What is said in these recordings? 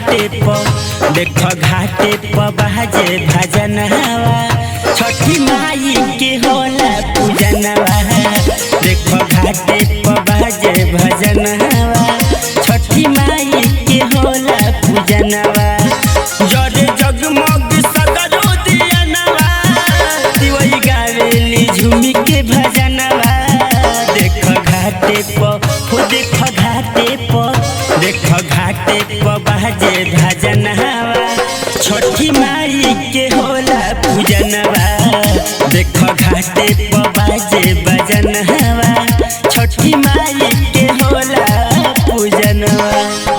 घाटे प देख घाटे प बाजे भजनवा छठी माई के होला पूजनवा देख घाटे प बाजे भजनवा छठी माई के होला पूजनवा जरे जगमग सगरो दियनवा दिवई गावेली झूमी के भजनवा देख घाटे प हो देख घाटे प देख घाटे प बाजे भजनवा छठी माई के होला पूजनवा देख घाटे प बाजे भजनवा छठी माई के होला पूजनवा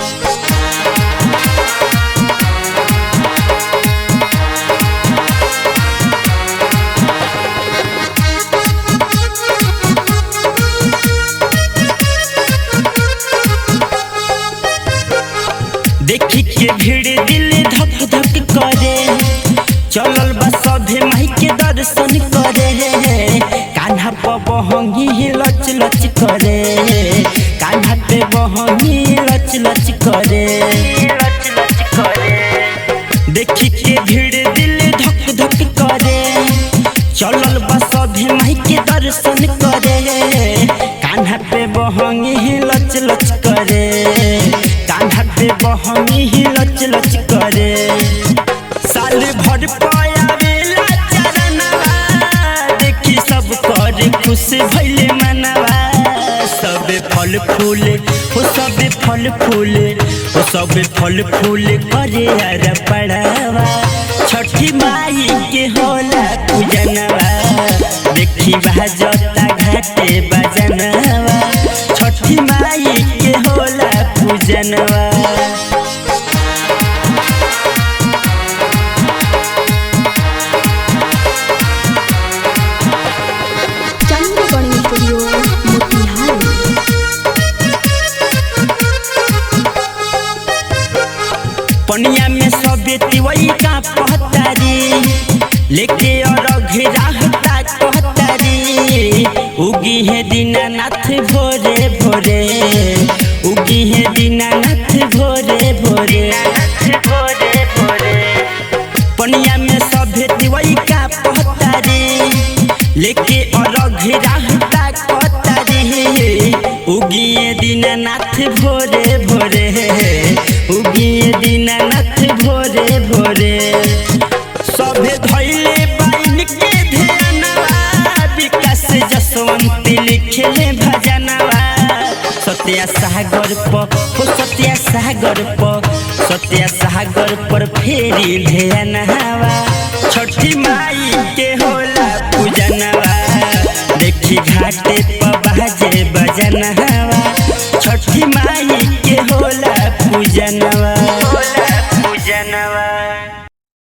देखी के भीड़ दिल धक धक करे चलल बा सभे माई के दर्शन करे कान्हा पे बहंगी लच लच करे कान्हा पे बहंगी लच लच करे लच लच करे देखी के भीड़ दिल धक धक करे चलल बा सभे माई के दर्शन करे कान्हा पे बहंगी लच लच करे कान्हा पे बहंगी लच लच करे साल भर पयावेला चरणवा देखी सब कर खुश भइले मनवा सब फल फूल हो सब फल फूल हो सब फल फूल करे अर पड़ावा छठी माई के होला पूजनवा देखी बाजता घाटे बजनवा छठी माई के होला पूजनवा चंद्रगढ़ स्टूडियो मोतिहारी पनिया में सबे तिवई का पहतारी लेके और घिराहता कहतारी उगी है दीनानाथ भोरे भोरे उगी है दीनानाथ भोरे भोरे भोरे भोरे पनिया में सभे तिवई का पहतारी लेके और घिराहता कहतारी उगिए दीनानाथ भोरे भोरे उगिए दीनानाथ भोरे भोरे सभे धैले बाइन के ध्यानवा विकास जसवंत लिखले भजनवा सत्या सागर प हो सत्या सागर प सत्या सागर पर फेरी ध्यानवा छठी माई के होला